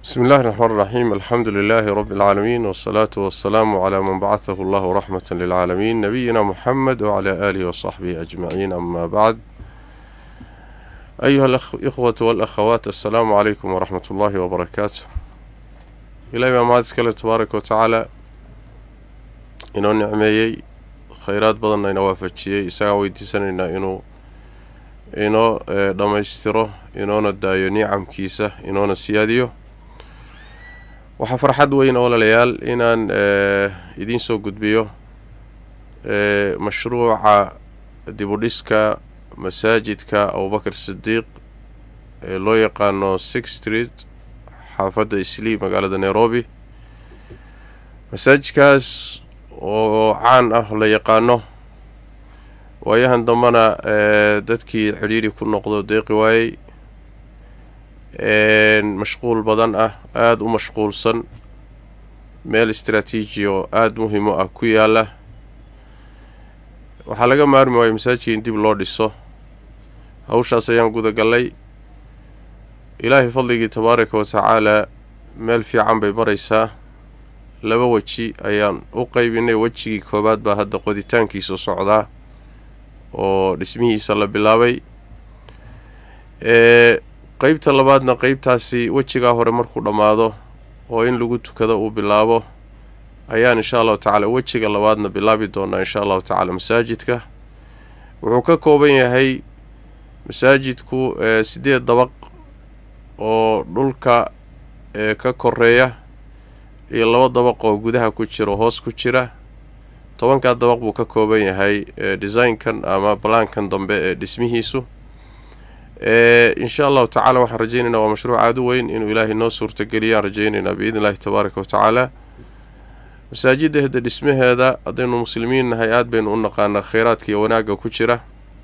بسم الله الرحمن الرحيم الحمد لله رب العالمين والصلاة والسلام على من بعثه الله رحمة للعالمين نبينا محمد وعلى آله وصحبه أجمعين أما بعد أيها الإخوة والأخوات السلام عليكم ورحمة الله وبركاته إلهي ما مادس كله تبارك وتعالى إنه نعميي خيرات بدنا إنه وافجيي إساقا ويديسانينا إنه inoo dhammaystiro inoona daayo nicamkiisa inoona siyaadiyo waxaa farxad weyn ololayaal inaan idiin soo gudbiyo mashruuca dibudhiska masaajidka abubakar sidiiq ee loo yaqaano six street xaafadda islii magaalada nairobi masaajidkaas oo caan ah la yaqaano waayahan dambana dadkii xidhiidhi ku noqdo deeqi waayey mashquul badan ah aada u mashquulsan meel istraatiiji oo aada muhiim u ah ku yaala waxaa laga maarmi waayey masaajidka in dib loo dhiso hawshaas ayaan gudagallay ilaahay fadligii tabaaraka wa tacaalaa meel fiican bay maraysaa laba weji ayaan u qaybinay wejigii koowaad baa hadda qoditaankiisu socdaa oo dhismihiisa la bilaabay ee qeybta labaadna qeybtaasi wejigaa hore markuu dhammaado oo in lagu tukado uu bilaabo ayaan insha allahu tacaala wejiga labaadna bilaabi doonaa insha allahu tacaala masaajidka wuxuu ka kooban yahay masaajidku sideed dabaq oo dhulka ka koreeya iyo laba dabaq oo gudaha ku jira hoos ku jira tobankaa dabaq buu ka kooban yahay design-kan ama balaankan dambe ee dhismihiisu insha allahu tacala waxaan rajaynaynaa waa mashruuc aada u weyn inuu ilaahay noo suurtageliyaan rajaynaynaa biidn illahi tabaaraka wa tacaala masaajidda hada dhismaheeda haddaynu muslimiin nahay aada baynu u naqaanaa kheyraadka iyo wanaagga ku jira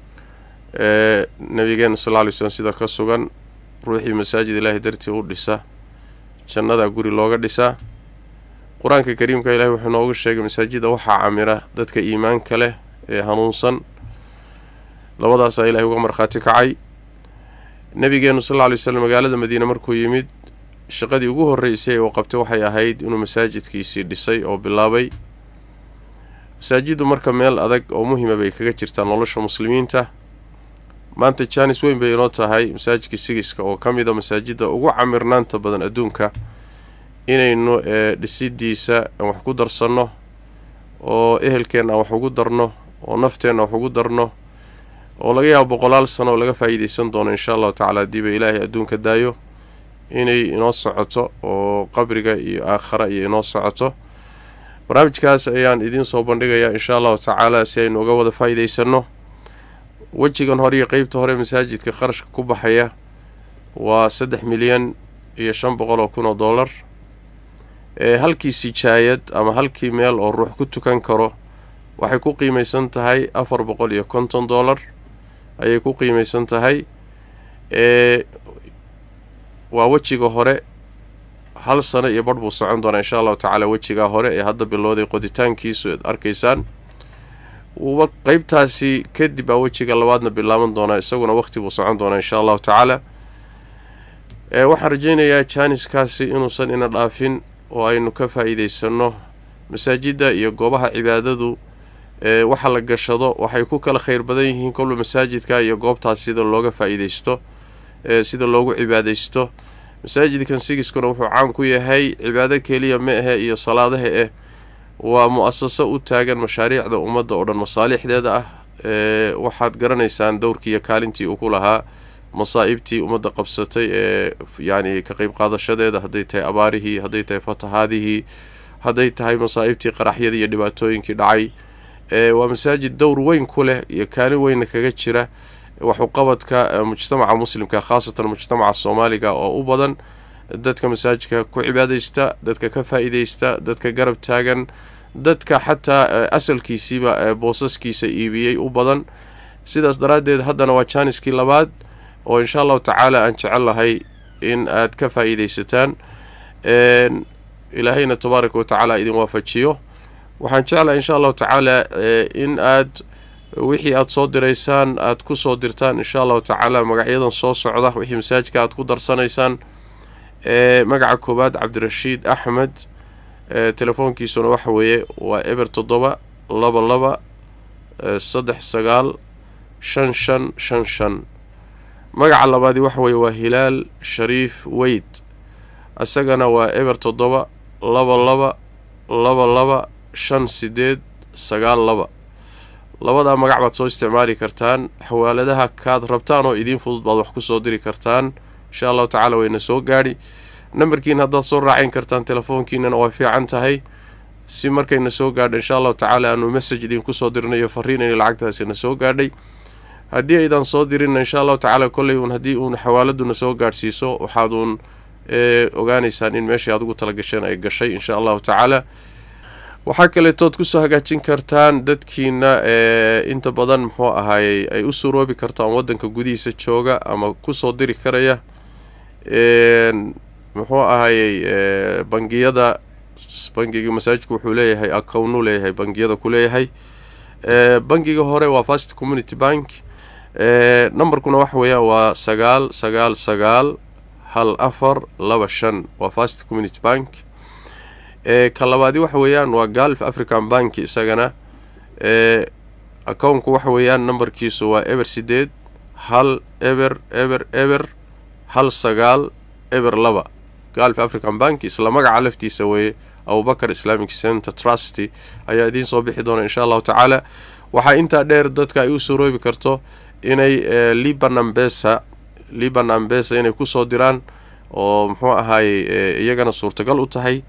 nabigeena sal lla alay slm sida ka sugan ruuxii masaajid ilaahay dartii u dhisa jannada guri looga dhisaa qur-aanka kariimka ilahi wuxuu noogu sheegay masaajida waxaa camira dadka iimaanka leh ee hanuunsan labadaasaa ilahay uga markhaati kacay nabigeenu sal lla lay slam magaalada madiine markuu yimid shaqadii ugu horreysay uu qabtay waxay ahayd inuu masaajidkiisii dhisay oo bilaabay masaajiddu marka meel adag oo muhima bay kaga jirtaa nolosha muslimiinta maanta jaanis weyn bay inoo tahay masaajidka sigiska oo ka mid a masaajidda ugu camirnaanta badan adduunka inaynu dhisidiisa aan wax ku darsanno oo ehelkeenna aan wax ugu darno oo nafteenna wax ugu darno oo laga yaabo boqolaal sano oo laga faa'iidaysan doono insha allahu tacala haddiiba ilaahay adduunka daayo inay inoo socoto oo qabriga iyo aakhara iyo inoo socoto barnaamijkaas ayaan idiin soo bandhigayaa insha allahu tacaala si aynu uga wada faa'iidaysanno wejigan hore iyo qeybta hore masaajidka qarashka ku baxaya waa saddex milyan iyo shan boqol oo kun oo dollar ee halkii sijaayad ama halkii meel oo ruux ku tukan karo waxay ku qiimaysan tahay afar boqol iyo konton dollar ayay ku qiimaysan tahay ee waa wejiga hore hal sano iyo barh buu socon doonaa insha allahu tacaala wejigaa hore ee hadda bilowday qoditaankiisu eed arkaysaan wuba qeybtaasi kadib baa wejiga labaadna bilaaban doonaa isaguna waqti buu socon doonaa insha allahu tacaala ee waxaan rajaynayaa jaaniskaasi inuusan ina dhaafin oo aynu ka faa'iidaysanno masaajidda iyo goobaha cibaadadu ee waxa la gashado waxay ku kala kheyr badan yihiin kolba masaajidka iyo goobtaas sida looga faa'iidaysto ee sida loogu cibaadaysto masaajidkan sigiskuna wuxuu caan ku yahay cibaado keliya ma ahe iyo salaadaha eh waa mu-asaso u taagan mashaariicda ummadda oo dhan masaalixdeeda ah ee waxaad garanaysaan dowrkii iyo kaalintii uu ku lahaa masaa'ibtii ummadda qabsatay ee yacni ka qeyb qaadashadeeda hadday tahay abaarihii hadday tahay fatahaadihii hadday tahay masaa'ibtii qaraxyadii iyo dhibaatooyinkii dhacay ee waa masaajid dowr weyn ku leh iyo kaalin weynna kaga jira waxuqabadka mujtamaca muslimka khaasatan mujtamaca soomaaliga oo u badan dadka masaajidka ku cibaadaysta dadka ka faa'iidaysta dadka garab taagan dadka xataa asalkiisiiba boosaskiisa iibiyey u badan sidaas daraaddeed haddana waa jaaniskii labaad oo insha allahu tacaala aan jecel lahay in aad ka faa'iidaysataan ilaahayna tabaaraka wa tacaala idin waafajiyo waxaan jeclahay insha allahu tacaala in aad wixii aada soo diraysaan aada ku soo dirtaan insha allahu tacaala magacyadan soo socda wixii masaajidka aada ku darsanaysaan magaca koowaad cabdirashiid axmed telefoonkiisuna waxa weeye waa eber toddoba laba laba saddex sagaal shan shan shan shan magaca labaadi waxa weeye waa hilaal shariif weyd isagana waa eber toddoba laba laba laba laba shan sideed sagaal laba labadaa magac baad soo isticmaali kartaan xawaaladaha kaad rabtaan oo idiin fudud baad wax kusoo diri kartaan insha allahu tacaala wayna soo gaadhi nambarkiina haddaad soo raacayn kartaan telefoonkiinana waa fiican tahay si markayna soo gaadha insha allahu tacaala aanu message idinkusoo dirnayo fariinayna lacagtaasina soo gaadhay haddii aydan soo dirinna insha allahu tacaala kolley uun haddii uun xawaaladuna soo gaadhsiiso waxaad uun ogaanaysaan in meeshay aad ugu talagasheen ay gashay insha allahu tacaala waxaa kaleetood kusoo hagaajin kartaan dadkiina inta badan muxuu ahaayey ay u suroobi kartaan waddanka gudihiisa jooga ama kusoo diri karaya muxuu ahaayey bangiyada bangiga masaajidku wuxuu leeyahay accownuu leeyahay bangiyada ku leeyahay bangiga hore waa fast community bank numberkuna waxa weeyaan waa sagaal sagaal sagaal hal afar laba shan waa fast community bank ka labaadi waxa weeyaan waa galf african bank isagana accownku waxa weeyaan numberkiisu waa eber sideed hal eber eber eber hal sagaal eber laba galf african bank isla magaca laftiisa weeye abubakar islamic center trusty ayaa idiin soo bixi doona insha allahu tacaala waxaa intaa dheer dadka ay u suroobi karto inay liban ambesa liban ambesa inay kusoo diraan oo muxuu ahaayey iyagana suurtagal u tahay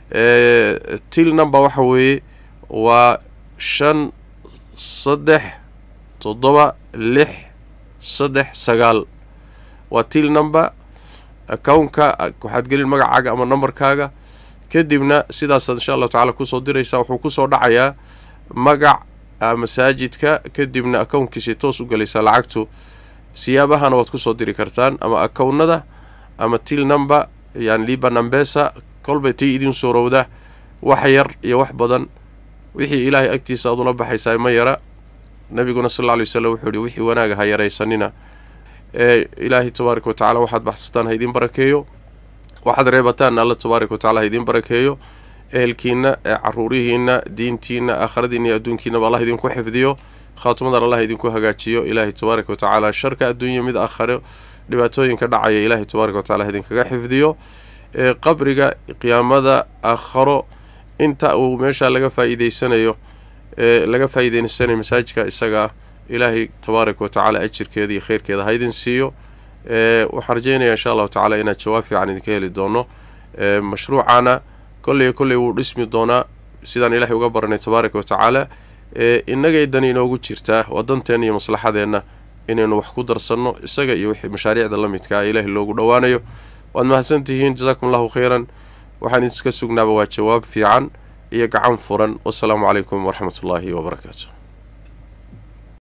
til number waxa weeye waa shan saddex toddoba lix saddex sagaal waa til number accownka waxaad gelin magacaaga ama numberkaaga kadibna sidaasaad insha allahu tacala kusoo diraysaa wuxuu kusoo dhacayaa magac masaajidka kadibna accownkiisay toos u galaysaa lacagtu siyaabahana waad kusoo diri kartaan ama accownada ama til number yani liban ambesa kolbay tay idiin suurowda wax yar iyo wax badan wixii ilaahay agtiisa aad ula baxaysaa ma yara nabiguna sal alla alay wasalam wuxuu yihi wixii wanaaga ha yaraysanina ee ilaahay tabaaraka wa tacala waxaad baxsataan ha idiin barakeeyo waxaad reebataan alla tabaaraka wa tacala ha idiin barakeeyo ehelkiina ee caruurihiina diintiina aakhiradiina iyo adduunkiinaba allah idinku xifdiyo khaatumadan allah idinku hagaajiyo ilaahay tabaaraka wa tacaala sharka adduunya mid aakhare dhibaatooyinka dhacaya ilaahay tabaaraka wa tacala idinkaga xifdiyo ee qabriga qiyaamada aakharo inta uu meesha laga faa'iideysanayo ee laga faa'iideysanayo masaajidka isagaa ilaahay tabaaraka wa tacaala ajirkeeda iyo kheyrkeeda ha idin siiyo ee waxaan rajeynayaa insha allahu tacaala inaad jawaab fiican idinka heli doono ee mashruucana kolley kolley wuu dhismi doonaa sidaan ilaahay uga baranay tabaaraka wa tacaala ee innagay dan inoogu jirtaa waa danteenna iyo maslaxadeenna inaynu wax ku darsanno isaga iyo wixii mashaariicda la midka ah ilaahay loogu dhowaanayo waad mahadsantihiin jasaakum allahu khayran waxaan iska sugnaaba waa jawaab fiican iyo gacan furan wasalaamu calaykum waraxmat ullaahi wabarakaatu